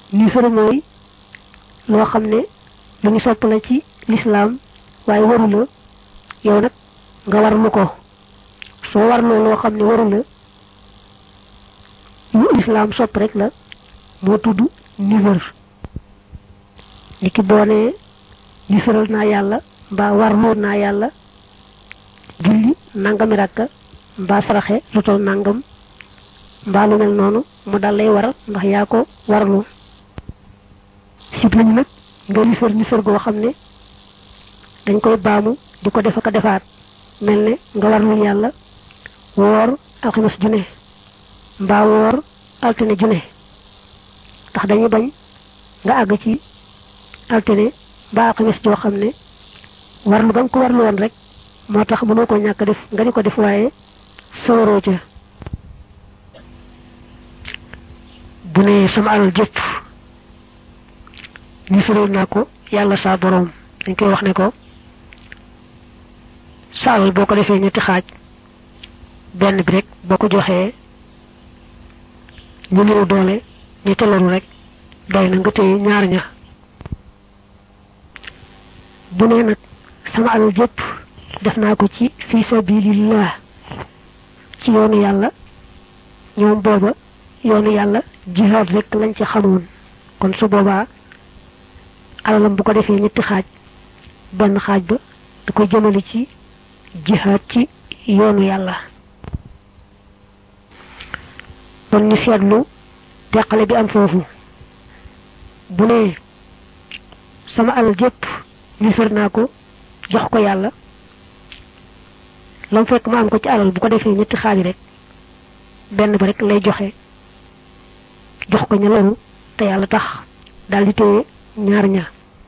nisar mooy loo xam ne lu ñu sopp la ci lislaam waaye waru la yow nag nga warlu ko soo warloo loo xam ne waru la lu lislaam sopp rek la moo tudd nisar ni ki boo nee nisaral naa yàlla mbaa warloo naa yàlla julli nangami rakka mbaa saraxe lu tol nangam mbaa lu mel noonu mu dal lay waral ndax yaa ko warlu sib nañu nag nga nisar nisar goo xam ne dañ koy baamu di ko def ak a defaat mel ne nga warlu yàlla woor alxames june mbaa woor altine june ndax dañuy bañ nga àgg ci altine mbaa alxames joo xam ne warlu ba nga ko warlu woon rek moo tax mënoo ko ñàkk def nga di ko def waaye sooroo ca bu ne sama alal jëpp nisaral naa ko yàlla saa boroom dañ koy wax ne ko sa alal boo ko defee ñetti xaaj benn bi rek boo ko joxee ñu néew doole ñi teloru rek doy na nga téye ñaar ña bu ne nag sama alal jëpp def naa ko ci fi sabilillah ci yoonu yàlla ñoom booba yoonu yàlla jihaad rek lañ ci xamoon kon su boobaa alalam bu ko defee ñetti xaaj benn xaaj ba da koy jëmale ci jihaad ci yoonu yàlla kon ñu seetlu teqale bi am foofu bu ne sama alal jëpp nisar naa ko jox ko yàlla lam fekk ma am ko ci alal bu ko defee ñetti xaaj rek benn ba rek lay joxe jox ko ña loru te yàlla tax daal di téye ñaar ña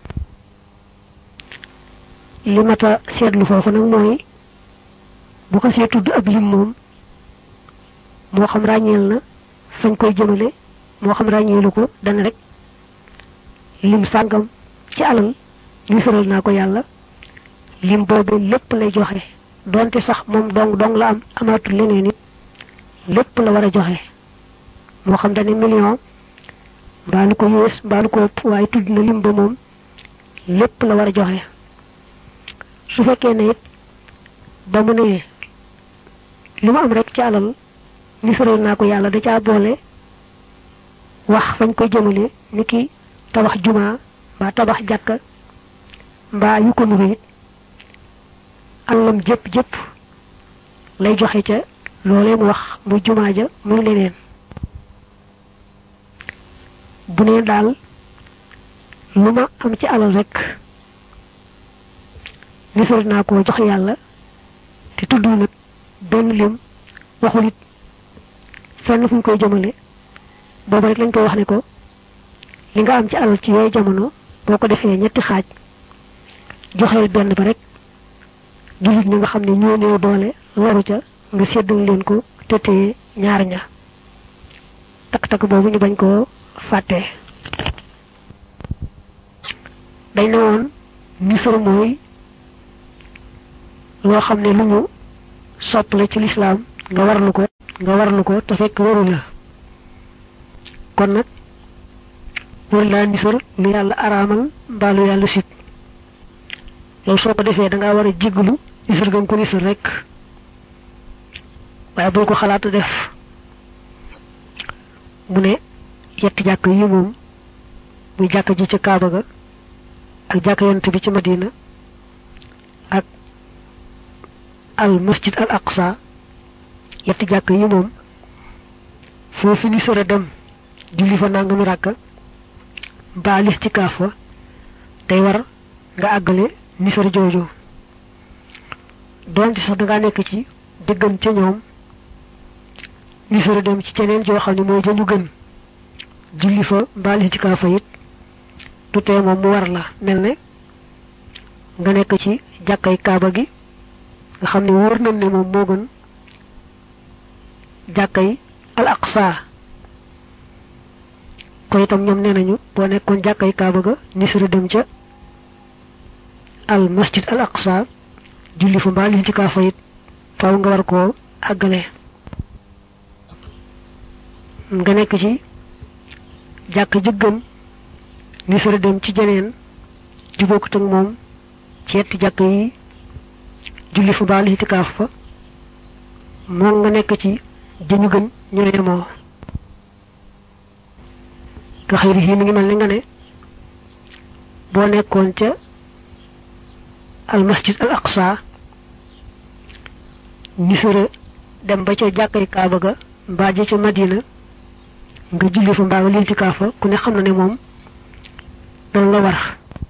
li mata seetlu foofu nag mooy bu ko see tudd ab lim moom moo xam ràññeel na fañ koy jëmale moo xam ràññeelu ko dana rek lim sàngam ci alal nisaral naa ko yàlla lim boobu lépp lay joxe donte sax moom dong dong la am amaatul leneen it lépp la war a joxe moo xam dane million mbaa lu ko yées mbaa lu ko ëpp waaye tudd na lim ba moom lépp la war a joxe su fekkee ne it ba mu ne li mu am rek ci alal nisaral naa ko yàlla da caa boole wax fañ koy jëmale ni ki tabax jumaa mbaa tabax jàkka mbaa yu ko nuru it alalam jëpp jëpp lay joxe ca loolee mu wax muy jumaa ja muy leneen bu nee daal lu ma am ci alal rek nisar naa ko jox yàlla te tudd nag benn lim waxul it fenn fu ñu koy jëmale boobu rek lañ koy wax ne ko li nga am ci alal ci yooyu jamono boo ko defee ñetti xaaj joxeel benn ba rek jullit ñi nga xam ne ñoo néew doole waru ca nga séddal leen ko te téye ñaar ña takk-takk boobu ñu bañ koo fàtte dañ ne woon nisar mooy loo xam ne lu ñu sopp la ci lislaam nga warlu ko nga warlu ko te fekk waru la kon nag war laa nisar lu yàlla araamal mbaa lu yàlla sib loolu soo ko defee da ngaa war a jéggalu nisar gën ko nisar rek waaye boo ko xalaat def mu ne yetti jàkk yi moom muy jàkk ji ca Kaaba ga ak jàkk yonent bi ci Madina ak al masjid al aqsa yetti jàkk yi moom foofu ni sore dem julli fa nangami ràkka mbaa lixtikaaf fa day war nga àggale nisar jooju doonte sax dangaa nekk ci dëggan ca ñoom nisar dem ci ceneen joo xam ne mooy jëñu gën julli fa mbaa lixtikaaf fa it du tee moom mu war la mel ne nga nekk ci jàkkay kaaba gi nga xam ne wóor nañ ne moom moo gën jàkkay al aqsa ko itam ñoom nee nañu boo nekkoon jàkkay kaaba ga nisara dem ca al masjid al aqsa julli fa mbaa liñ ci kaa fayit faw nga war koo àggale nga nekk ci jàkk jëggam ni sore dem ci jeneen ju bokkut ak moom ci yetti jàkk yi julli fa baal itikaaf fa moom nga nekk ci jëñu gën ñoo yemoo nga xëy yi mi ngi mel ni nga ne boo nekkoon ca al masjid al aqsa ni sore dem ba ca jàkkay kaaba ga mbaa ja ca madina nga julli fa mbaa nga litikaaf fa ku ne xam na ne moom dana la war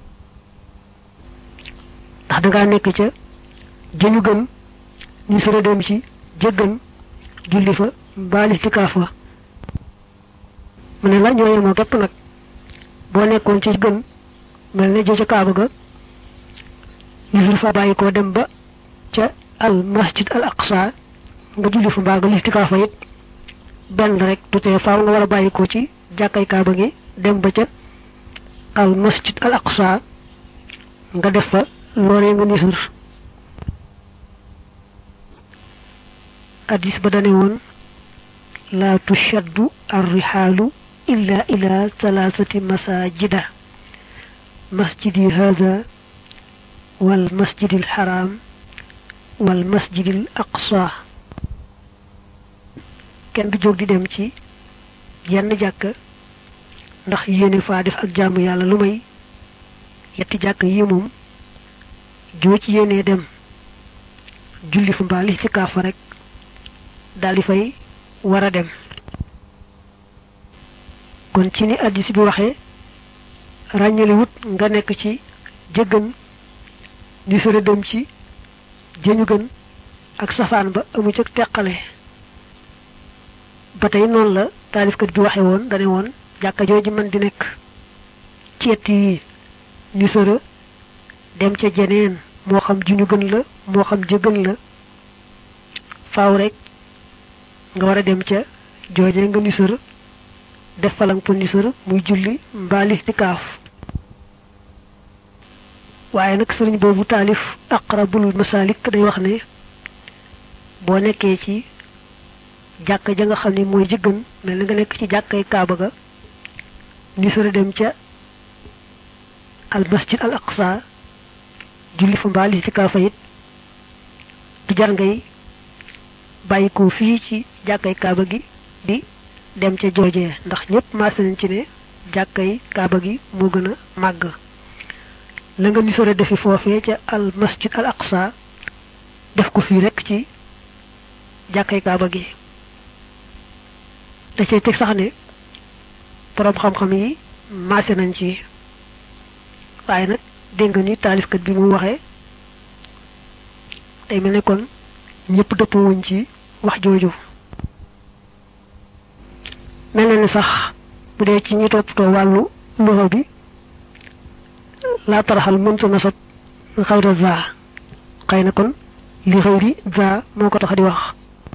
ndax dangaa nekk ca jëñu gën ñu sore dem ci jëggën julli fa mbaa litikaaf fa mu ne la ñoo yemoo képp nag boo nekkoon ci gën mel ne jë ca kaaba ga ñu fa bàyyi koo dem ba ca al masjid al aqsa nga julli fa mbaa nga litikaaf fa it benn rek du tee faaw nga war a bàyyi ko ci jàkkay kaaba gi dem ba ca al masjid al aqsa nga def fa loolee nga nisur hadis ba dane woon laa tushaddu arrixaalu illa ila thalathati masajida masjidi hada wal masjidi al haram wal masjidi al aqsa kenn du jóg di dem ci yenn jàkk ndax yéene faa def ak jaamu yàlla lu may yetti jàkk yi moom joo ci yéenee dem julli fu mbaa li ci kaaf rek daal di fay war a dem kon ci ni addis bi waxee ràññali wut nga nekk ci jëggën di sore dem ci jëñu gën ak safaan ba amu ca teqale ba tey noonu la taalifkat bi waxe woon dane woon jàkka jooju mën di nekk ci yett yi ni sore dem ca jeneen moo xam juñu gën la moo xam jëgën la faaw rek nga war a dem ca jooje nga nisër def falang pour nisër muy julli mbaa listikaaf waaye nag sëriñ boobu taalif aqrabul masalik day wax ne boo nekkee ci jàkka ja nga xam ne mooy jëggën mel na nga nekk ci jàkkay kaaba ga nisër dem ca al masjid al aqsa julli fa mbaa listikaafa it du jar ngay bàyyi ko fii ci jàkkay kaaba gi di dem ca joojee ndax ñëpp maase nañ ci ne jàkkay kaaba gi moo gën a màgg la nga ni sore defi foofee ca al masjid al aqsa def ko fii rek ci jàkkay kaaba gi da cay teg sax ne boroom xam-xam yi maase nañ ci waaye nag dégg nga ni taalifkat bi mu waxee day mel ne kon ñëpp dëpp wuñ ci wax jooju mel na ni sax bu dee ci ñi toppatoo wàllu loxo bi laa taraxal mënta nasab xayra za xëy na kon li xëyri za moo ko tax di wax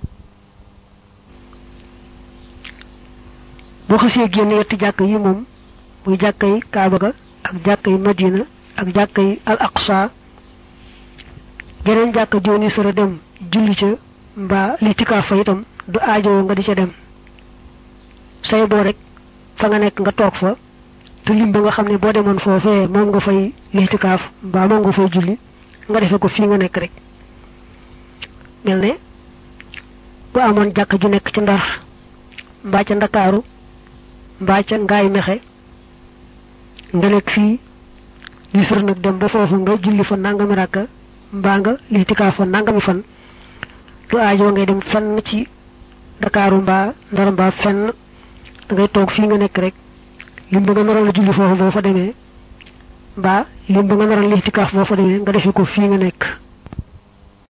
boo xasee génn yetti jàkk yi moom muy jàkkay kaaba ga ak jàkkay madina ak jàkkay al aqsa geneen jàkka jooni sara dem julli ca mbaa litikaaf fa itam du aajowoo nga di ca dem say boo rek fa nga nekk nga toog fa te lim ba nga xam ne boo demoon foofee moom nga fay litikaaf mbaa moom nga fay julli nga defe ko fii nga nekk rek mel ne bu amoon jàkka ju nekk ci ndar mbaa ca ndakaaru mbaa ca ngaay mexe nga nekk fii li sër nag dem ba foofu nga julli fa nangami ràkka mbaa nga litikaaf fa nangami fan du aajoo ngay dem fenn ci Dakaaru mbaa Ndar mbaa fenn da ngay toog fii nga nekk rek lim ba nga naroon a julli foofu boo fa demee mbaa lim ba nga naroon litikaaf boo fa demee nga defe ko fii nga nekk